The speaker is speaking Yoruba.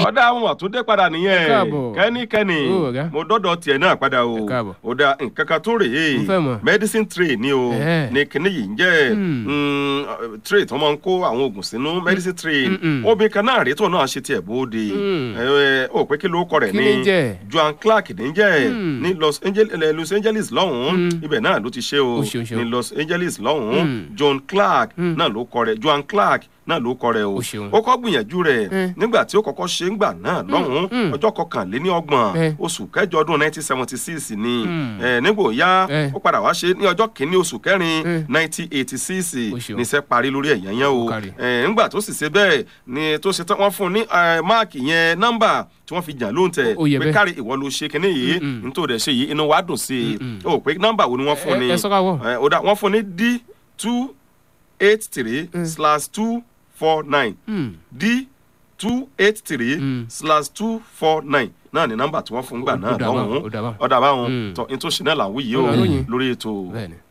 ọ̀dà àwọn àtúndé padà nìyẹn káàbọ̀. kẹ́nikẹ́ni Ó, ọ̀gá. mo dọ́dọ̀ tiẹ̀ náà padà o Ẹ káàbọ̀. ọ̀dà nǹkan kan tó rèé Mo fẹ́ mọ̀. medicine tray ni o Ẹ̀ẹ́. ní kíní yìí ń jẹ́ Hmm. mm, tray tí wọ́n máa ń kó àwọn oògùn sínú medicine tray Mm-mm. obìnrin kan náà rèé tó náà ṣe tiẹ̀ bóde Hmm. ẹ ẹ, ó pé kí ló kọ rẹ̀ Kí ní ni jẹ́? Joan Clark ní jẹ́ Hmm. ní Los Angeles eh, Los Angeles lọ́hùn-ún Hmm. ibẹ̀ náà ló ti ṣe o Ó ṣeun, ṣeun. ní Los Angeles lọ́hùn-ún Hmm. John Clark Hmm. náà ló kọ rẹ̀ Joan Clark náà ló kọ rẹ̀ o Ó ṣeun. ó kọ́ gbìyànjú rẹ̀ Eh. nígbà tí ó kọ́kọ́ ṣe ń gbà náà lọ́hùn-ún hmm. ọjọ́ kọkànléní ọgbọ̀n Eh. oṣù kẹjọ ọdún 1976 ni Hmm. eh, nígbà ó yá Eh. ó padà wá ṣe ní ọjọ́ kìíní oṣù kẹrin Eh. 1986 Ó ṣeun. níṣẹ́ parí lórí ẹ̀yán yẹn o Ó kárí. Eh, ńgbà tó sì ṣe bẹ́ẹ̀ ni tó ṣe tán wọ́n fún un ní eh, máàkì yẹn nọ́mbà tí wọ́n fi jà lóhùn tẹ̀ Ó yẹ pé bẹ́ẹ̀. kárí ìwọ ló ṣe kinní yìí Mm-mm. nítorí ẹ̀ ṣe yìí inú wa dùn sí i Mm-mm. ó pé nọ́mbà wo ni wọ́n fún Ẹ- ni ẹ sọ ká wọ̀. Eh, ó dà wọ́n fún ní d two eight three slash two four nine Hmm. d two eight three Mm. slash two four nine náà ni nọ́mbà tí wọ́n fún gbà Ó- náà ó dà báwọn, lọ́hùn-ún ó dà báwọn. ọ̀dà báwọn Mm. tó ní tó ṣe náà là ń wí yìí Ó o là ń ròyìn. lórí ètò Bẹ́ẹ̀ni.